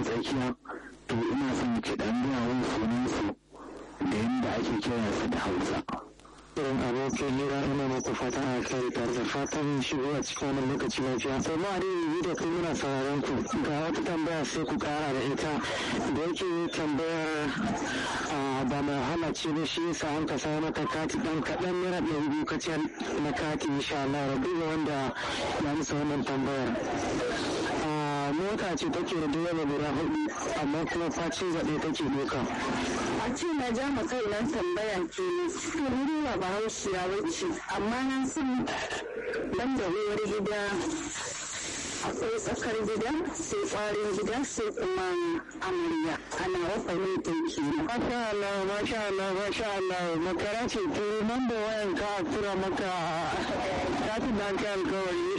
tsakiya to ina son ki dan gaya wani sunan su da yadda ake kira su da hausa irin abokin hira ina muku fatan alkhairi tare da fatan shigo a cikin wannan lokaci lafiya sai ma dai yi da kai muna sauraron ku ga wata tambaya sai ku kara da ita da yake tambayar ba mai wahala ce ba shi yasa an ka samu mata kati dan kaɗan naira ɗari biyu kacal na kati insha Allah rabu wanda ya musa wannan tambayar mota ce take da direba guda hudu amma kuma facin zaɓe take doka. a ce na ja ma kai nan tambaya ke ne to ni ba bahaushiya wacce amma na san ban da uwar gida akwai tsakar gida sai kwarin gida sai kuma amarya ana wafa ne ta ke Masha Allah, masha Allah, masha Allah, makara ce to nan da wayan ka tura maka katin da aka alkawari